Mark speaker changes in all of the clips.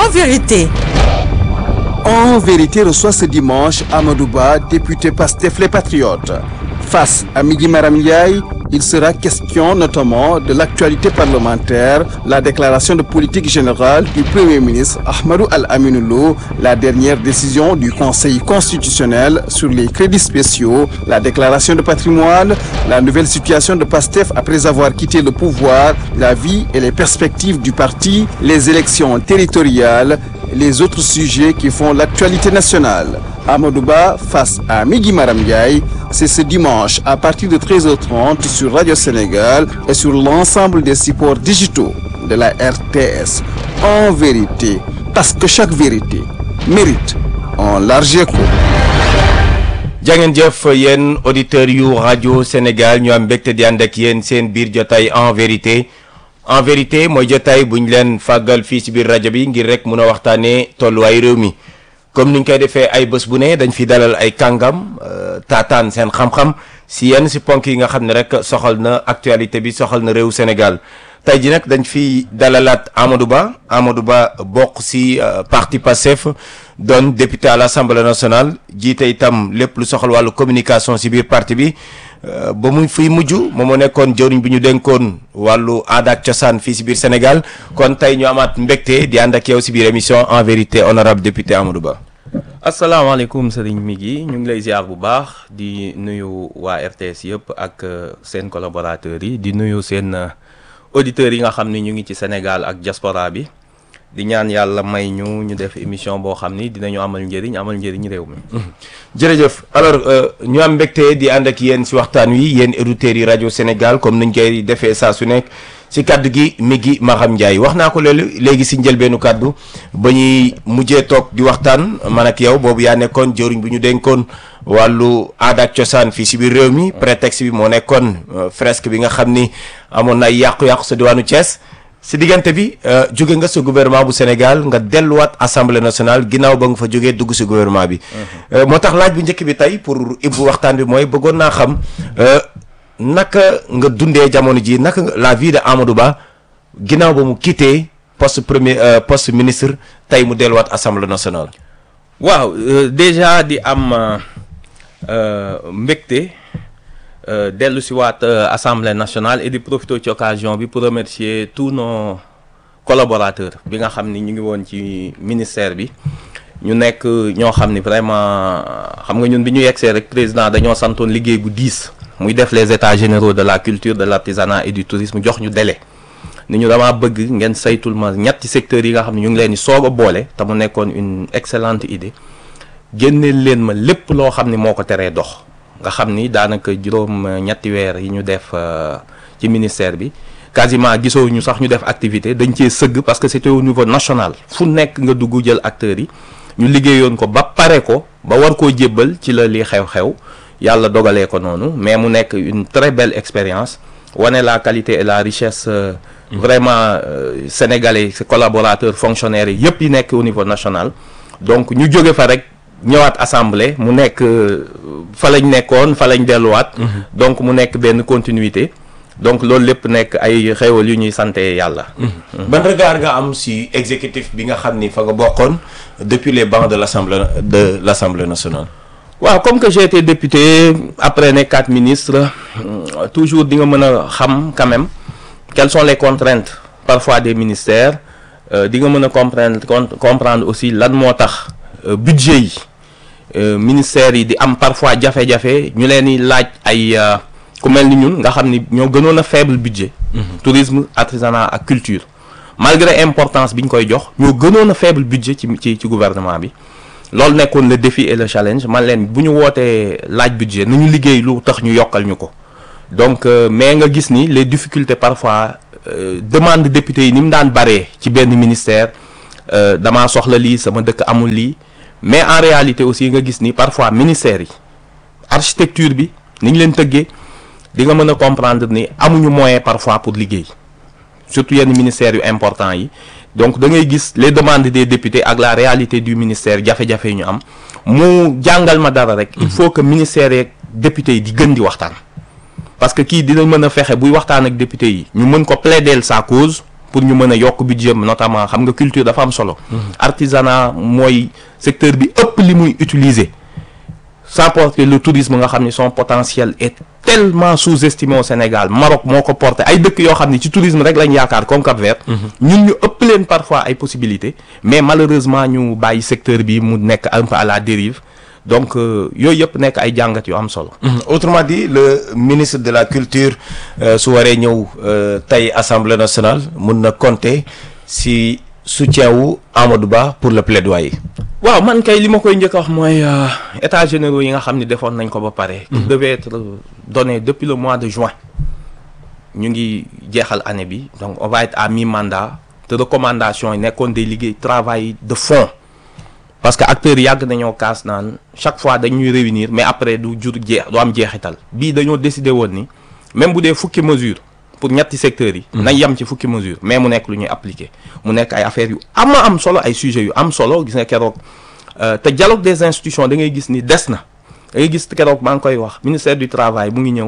Speaker 1: En vérité.
Speaker 2: En vérité reçoit ce dimanche Amadouba, député Pastef les Patriotes. Face à Migi Maram Ndiaye, il sera question notamment de l'actualité parlementaire, la déclaration de politique générale du Premier ministre Ahmadou Al-Aminoulo, la dernière décision du Conseil constitutionnel sur les crédits spéciaux, la déclaration de patrimoine, la nouvelle situation de Pastef après avoir quitté le pouvoir, la vie et les perspectives du parti, les élections territoriales, les autres sujets qui font l'actualité nationale. Amadouba face à Migi Maram Ndiaye, c'est ce dimanche à partir de 13h30 sur Radio Sénégal et sur l'ensemble des supports digitaux de la RTS. En vérité, parce que chaque vérité mérite un large écho.
Speaker 3: jangeen jëf yéen auditeurs yu rajo Sénégal ñu am mbégte di ànd ak yéen seen biir jotaay en vérité en vérité mooy jotaay bu ñu leen fàggal fii ci biir rajo bi ngir rek mun a waxtaanee tolluwaay réew mi comme ni ñu koy defee ay bés bu ne dañ fi dalal ay kàngam taataan seen xam-xam si yenn si ponk yi nga xam ne rek soxal na actualité bi soxal na réew Sénégal tey ji nag dañ fi dalalaat Amadou Ba Amadou Ba bokk si parti Pastef doon député à l'Assemblée nationale jiite itam lépp lu soxal wàllu communication si biir parti bi ba mu fiy mujj moom moo nekkoon jëwriñ bi ñu dénkoon wàllu aada ak cosaan fii si biir Sénégal kon tey ñu amaat mbégte di ànd ak yow si biir émission en vérité honorable député Amadou Ba.
Speaker 4: asalaamaaleykum sëriñ Migui ñu ngi lay ziar bu baax di nuyu waa RTS yëpp ak seen collaborateurs yi di nuyu seen auditeurs yi nga xam ni ñu ngi ci Sénégal ak diaspora bi di ñaan yàlla may ñu ñu def émission boo xam ni dinañu amal njëriñ amal njëriñ réew mi.
Speaker 3: jërëjëf alors ñu am mbégte di ànd ak yéen si waxtaan wi yéen auditeurs yi rajo Sénégal comme nuñ koy defee saa su nekk si kaddu gi Migui Maram Ndiaye wax naa ko loolu léegi si njëlbeenu kaddu ba ñuy mujjee toog di waxtaan man ak yow boobu yaa nekkoon jëriñ bu ñu dénkoon wàllu aada ak cosaan fii si biir réew mi prétexte bi moo nekkoon fresque bi nga xam ni amoon na ay yàqu-yàqu sa diwaanu Thiès. si diggante bi jóge nga sa gouvernement bu Sénégal nga delluwaat assemblée nationale ginnaaw ba nga fa jógee dugg si gouvernement bi. moo tax laaj bu njëkk bi tey pour ibbu waxtaan bi mooy bëggoon naa xam naka nga dundee jamono ji naka la vie de Amadou Ba ginnaaw ba mu quitté poste premier poste ministre tey mu delluwaat assemblée nationale.
Speaker 4: waaw déjà di am mbégte. dellu si waat assemblée nationale et di profiter ci occasion bi pour remercier tous nos collaborateurs bi nga xam ni ñu ngi woon ci ministère bi ñu nekk ñoo xam ni vraiment xam nga ñun bi ñu yegsee rek président dañoo santoon liggéey bu diis muy def les états généraux de la culture de l'artisanat et du tourisme jox ñu délai ni ñu dama bëgg ngeen saytul ma ñetti secteurs yi nga xam ne ñu ngi leen di soog a boole te mu nekkoon une excellente idée génneel leen ma lépp loo xam ni moo ko teree dox nga xam ni daanaka juróom ñetti weer yi ñu def ci ministère bi quasiment gisoo ñu sax ñu def activité dañ cee sëgg parce que c'était au niveau national fu nekk nga dugg jël acteurs yi ñu liggéeyoon ko ba pare ko ba war koo jébbal ci la li xew-xew yàlla dogalee ko noonu mais mu nekk une très belle expérience wane la qualité et la richesse vraiment sénégalais collaborateurs fonctionnaires yi yëpp yi nekk au niveau national donc ñu jóge fa rek ñëwaat assemblée mu nekk fa lañ nekkoon fa lañ delluwaat. donc mu nekk benn continuité. donc loolu lépp nekk ay xéwal yu ñuy sante yàlla.
Speaker 3: ban regard nga am si exécutif bi nga xam ni fa nga bokkoon depuis les bancs de l'assemblée de l'assemblée nationale.
Speaker 4: waaw comme que j'ai été député après nekkaat ministre toujours di nga mën a xam quand même quelles sont les contraintes parfois des ministères di nga mën a comprendre comprendre aussi lan moo tax. budget yi ministères yi di am parfois jafe-jafe ñu leen di laaj ay ku mel ni ñun nga xam ni ñoo gënoon a faible budget tourisme artisanat ak culture malgré importance bi ñu koy jox ñoo gënoon a faible budget ci ci ci gouvernement bi loolu nekkoon le défi et le challenge man leen bu ñu wootee laaj budget nu ñu liggéey lu tax ñu yokkal ñu ko donc mais nga gis ni les difficultés parfois demande député yi ni mu daan baree ci benn ministère damaa soxla lii sama dëkk amul lii mais en réalité aussi nga gis ni parfois ministères yi architecture bi ni ñu leen tëggee di nga mën a comprendre ni amuñu moyen parfois pour liggéey surtout yenn ministères yu important yi donc da ngay gis les demandes des députés ak la réalité du ministère jafe-jafe yi ñu am mu jàngal ma dara rek il faut que ministères yeeg députés yi di gën di waxtaan parce que kii dinañ mën a fexe buy waxtaan ak député yi ñu mën ko plaider sa cause pour ñu mën a yokk budget notamment xam nga culture dafa am solo artisanat mooy secteur bi ëpp li muy utiliser sans porter le tourisme nga xam ni son potentiel est tellement sous-estimé au Sénégal Maroc moo ko porté ay dëkk yoo xam ni ci tourisme rek lañ yaakaar comme Cap-Vert ñun ñu ëpp leen parfois ay possibilités mais malheureusement ñu bàyyi secteur bi mu nekk un peu à la dérive donc yooyu yëpp nekk ay jàngat yu am solo
Speaker 3: autrement dit le ministre de la culture su waree ñëw tey assemblée nationale mun na compter si soutien wu Amadou Ba pour le plaidoyer.
Speaker 4: waaw man kay li ma koy njëkk a wax mooy états généraux yi nga xam ne defoon nañ ko ba pare. qui devait être donné depuis le mois de juin. ñu ngi jeexal année bi donc on va être à mi-mandat te recommandations yi nekkoon day liggéey travail de fond. parce que acteurs yàgg nañoo kaas naan chaque fois dañuy réunir mais après du jur jeex du am jeexital bii dañoo décider woon ni même bu dee fukki mesure pour ñetti secteurs yi. nañ yem ci fukki mesure mais mu nekk lu ñuy appliquer mu nekk ay affaires yu ama am solo ay sujets yu am solo gis nga keroog te dialogue des institutions da ngay gis ni des na da ngay gis keroog maa ngi koy wax ministère du travail mu ngi ñëw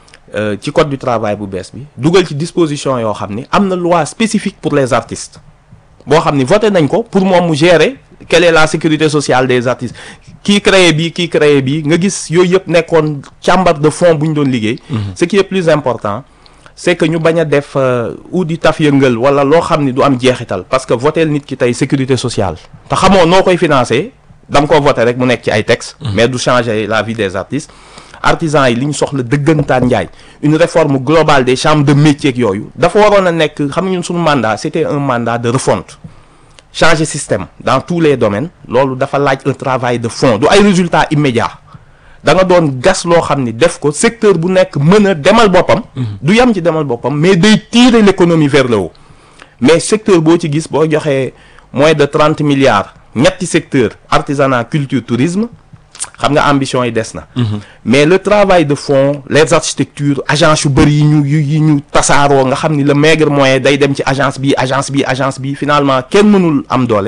Speaker 4: ci code du travail bu bees bi dugal ci disposition yoo xam ni am na loi spécifique pour les artistes boo xam ni voté nañ ko pour moom mu gérer quelle est la sécurité sociale des artistes kii créé bii kii créé bii nga gis yooyu yëpp nekkoon càmbar de fond bu ñu doon liggéey ce qui est plus important c'est que ñu bañ a def ou di taf yëngal wala loo xam ni du am jeexital parce que votel nit ki tey sécurité sociale te xamoo noo koy financer da nga ko voté rek mu nekk ci ay textes mais du changer la vie des artistes artisans yi li ñu soxla dëggantaan njaay une réforme globale des chambres de métier ak yooyu dafa waroon a nekk xam nga ñun suñu mandat c'était un mandat de refonte changer système dans tous les domaines loolu dafa laaj un travail de fond du ay résultats immédiats da nga doon gas loo xam ni def ko secteur bu nekk mën a demal boppam du yem ci demal boppam mais day tirer l'économie vers le haut mais secteur boo ci gis boo joxee moins de trente milliards ñetti secteur artisanat culture tourisme xam nga ambition yi des na mais le travail de fond les architectures agence yu bëri yi ñu yu yi ñu tasaaroo nga xam ni le maigre moyen day dem ci agence bi agence bi agence bi finalement kenn mënul am doole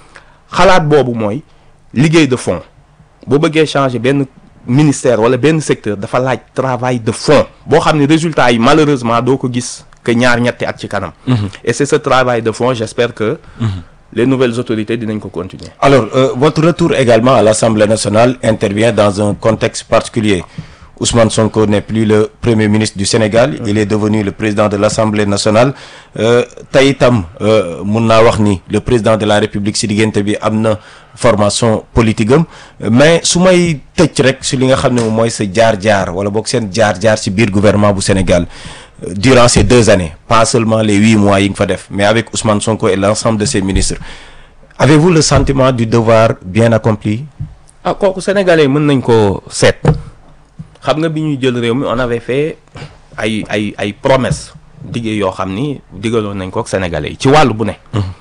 Speaker 4: xalaat boobu mooy liggéey de fond boo bëggee changer benn ministère wala benn secteur dafa laaj travail de fond boo xam ne résultat yi malheureusement doo ko gis que ñaar ñetti at ci kanam et c'est ce travail de fond j'espère que les nouvelles autorités dinañ ko continuer
Speaker 3: alors euh, votre retour également à l'Assemblée nationale intervient dans un contexte particulier Ousmane Sonko n'est plus le premier ministre du Sénégal il est devenu le président de l'Assemblée nationale tey itam mun naa wax ni le président de la République si diggante bi am na formation politique am mais su may tëj rek si li nga xam ne moom mooy sa jaar-jaar wala boog seen jaar-jaar si biir gouvernement bu Sénégal durant ces deux années pas seulement les huit mois yi nga fa def mais avec Ousmane Sonko et l'ensemble de ses ministres avez-vous le sentiment du devoir bien accompli
Speaker 4: ah kooku sénégalais mën nañ ko seet xam nga bi ñuy jël réew mi on avait fait ay ay ay promesses diggé yoo xam ni diggaloon nañ ko ak sénégalais yi ci wàllu bu ne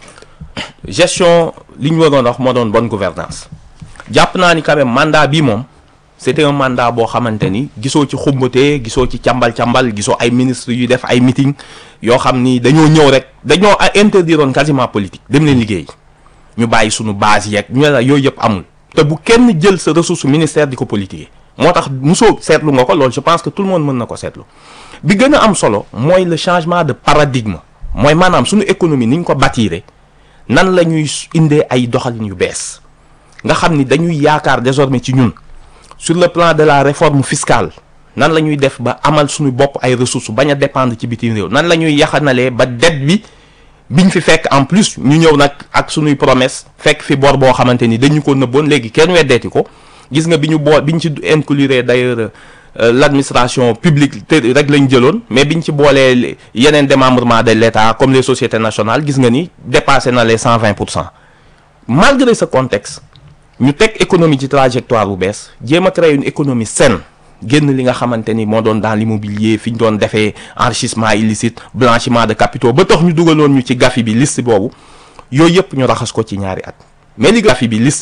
Speaker 4: gestion li ñu waroon wax moo doon bonne gouvernance jàpp naa ni quand même mandat bi moom c'était un mandat boo xamante ni gisoo ci xumbatee gisoo ci càmbal-càmbal gisoo ay ministres yu def ay meeting yoo xam ni dañoo ñëw rek dañoo interdiroon quasiment politique dem leen liggéey ñu bàyyi suñu base yeeg ñu la yooyu yëpp amul te bu kenn jël sa ressource ministère di ko politiquer moo tax mosoo seetlu nga ko loolu je pense que tout le monde mën na ko seetlu bi gën a am solo mooy le changement de paradigme mooy maanaam suñu économie ni ñu ko bâtiré nan la ñuy indee ay doxalin yu bees nga xam ni dañuy yaakaar désormais ci ñun sur le plan de la réforme fiscale nan la ñuy def ba amal suñu bopp ay ressources bañ a dépendre ci bitim réew nan la ñuy yaxanalee ba dette bi biñ fi fekk en plus ñu ñëw nag ak suñuy promesse fekk fi bor boo xamante ni dañu ko nëbboon léegi kenn weddeeti ko gis nga bi ñu boo bi ñu ci inclure d'ailleurs l'administration publique te rek lañ jëloon mais biñ ci boolee yeneen démembrement de l'État comme les sociétés nationales gis nga ni dépassé na les cent vingt pour cent malgré ce contexte ñu teg économie ci trajectoire bu bees jéem a créer une économie saine génn li nga xamante ni moo doon dans l'immobilier fi ñu doon defee enrichissement illicite blanchiment de capitaux ba tax ñu dugaloon ñu ci gafi bi liste boobu yooyu yëpp ñu raxas ko ci ñaari at mais li gafi bi liste